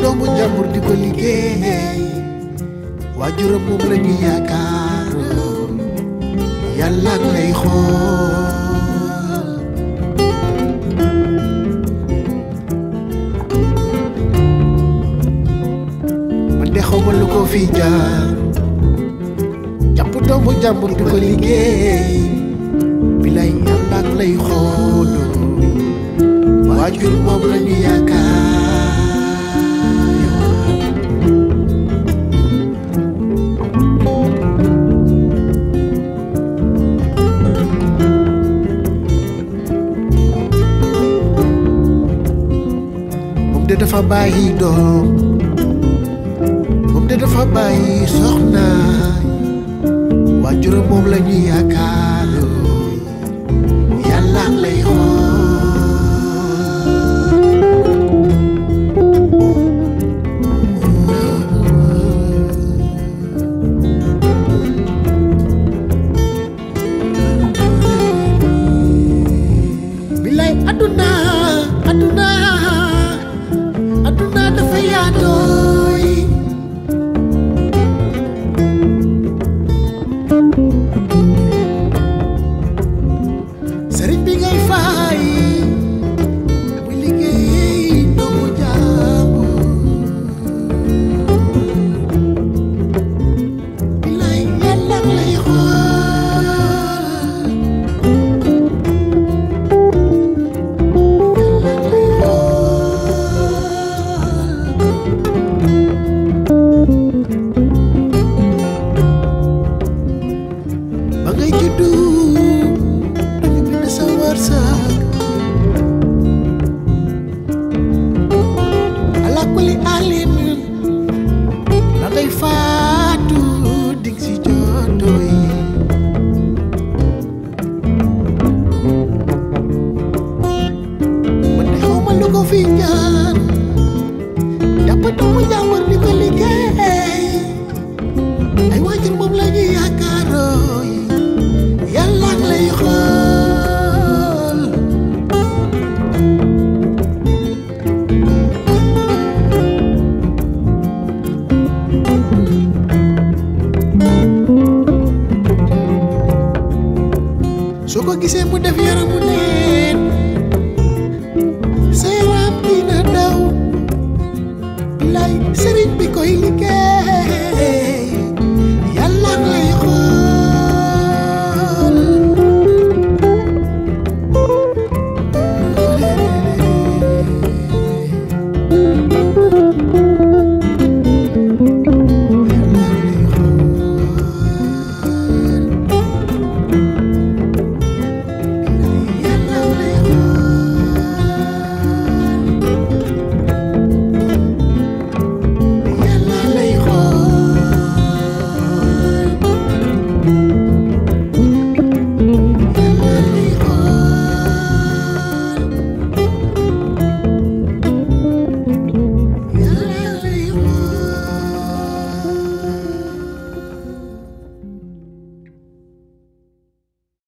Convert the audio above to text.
doomu jàmbur di ko liggéey waajuram moom la ñu yaakaar yàlla ak lay xool man de xaw ma lu ko fi jaar jàpp doomu jàmbur di ko liggéey bilay yàlla ak lay xool waajur moom la ñu yaakaar moom de dafa bàyyi doom moom de dafa bàyyi soxna waajuram moom la ñu yaakaar yàlla ak lay xool bilay aduna aduna aduna dafa yaatooy sëriñ bi ngay fay muy liggéey doomu jaamu bilay yàlla lay xool ba ngay juddu dañu bind sa wërsëg ala kulli alin ba ngay faatu ding si jotoy man de xaw ma lu ko fi jaar jàpp doomu jàmbur di ko liggéey ay waajur moom la ñuy yaakaarooy yàlla ak lay xool soo ko gisee mu def yaram mu